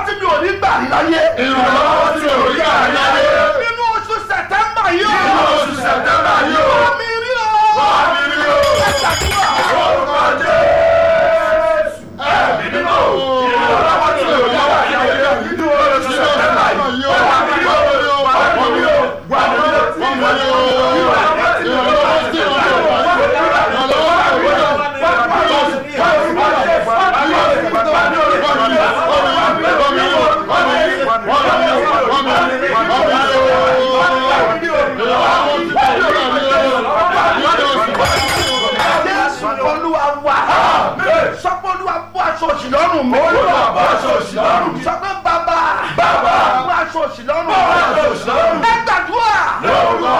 tí mi ò ní gbà rí láyé. ìrànlọ́wọ́ tí ò rí àyáyé nínú oṣù sẹ̀tẹ́mbà yìí o. nínú oṣù sẹ̀tẹ́mbà yìí o. wọ́n mi rí o. wá mi rí o. ẹ ṣàdúrà. orúkọ jésù ẹ̀mí mímọ́ ìrànlọ́wọ́ tí ò rí àyáyé nínú oṣù sẹ̀tẹ́mbà yìí o. wá mi rí o. wá mi rí o. wá mi rí o. wá mi rí o. ìrànlọ́wọ́ tí ò rí jésù olúwa wa. sọ pé olúwa bọ́ aṣọ òṣì lọ́rùn mi. Olúwa bọ́ aṣọ òṣì lọ́rùn mi. sọ pé bàbá. Bàbá. bọ́ aṣọ òṣì lọ́rùn mi. Bọ́ aṣọ òṣì lọ́rùn mi. ẹ gbàdúrà. lórúkọ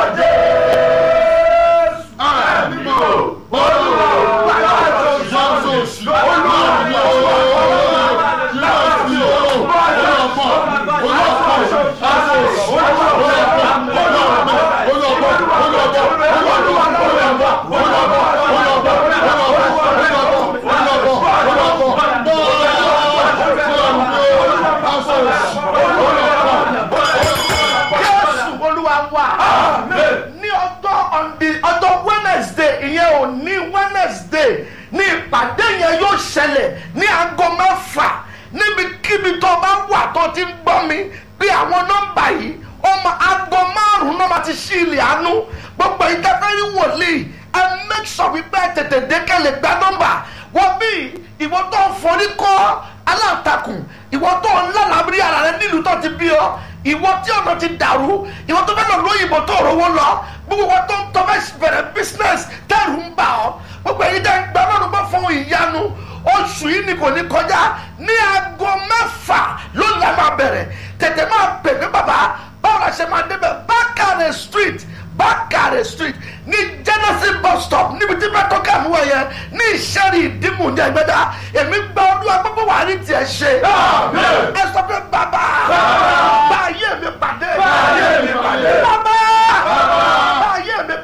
jésù ẹ̀mí mímọ́ olúwa wá aṣọ òṣì olúwa mi ò láti o olùkọ́ olùkọ́ aṣọ òṣì olùkọ́ olùkọ́ olùkọ́ jésù olúwa wa. ní ọjọ́ ọ̀ndì ọjọ́ wednesday ìyẹn ò ní wednesday ní ìpàdé yẹn yóò ṣẹlẹ̀ ní aago mẹ́fà níbikíbi tó bá wà tó ti ń gbọ́ mi pé àwọn nọ́mbà yìí ọmọ aago márùn-ún náà máa ti ṣí ilẹ̀ àánú gbogbo ìdáfẹ́rí wòlíì ẹ make sure wípé ẹ tètè dékẹ́ lè gba nọ́mbà wọ́n bí ìwọ tó ń forí kọ́ aláǹtakùn ìwọ tó ń lálàbírí ara rẹ nílùú tó ti bí ọ ìwọ tí ọ̀nà ti dàrú ìwọ tó fẹ́ lọ lóyìnbó tó rówó lọ gbogbo wọn tó ń tọ́ fẹ́ bẹ̀rẹ̀ business tẹ́rù ń bà ọ́ gbogbo èyí tẹ́ ń gbà lọ́rùn bá fún ìyanu oṣù yìí ni kò ní kọjá ní aago mẹ́fà ló lẹ́ máa bẹ̀rẹ̀ tètè máa pè mí bàbá báwo la ṣe máa débẹ̀ bákàrẹ̀ street bákàrẹ̀ street ní genesis bus stop níbi tí bẹ́ẹ̀ ká mú ẹ̀yẹ ní ìṣẹ́rì ìdímù ní ẹgbẹ́dá èmi gba ọdún agbọ́gbọ́ wà ní tiẹ̀ ṣe Amen. ẹ sọ pé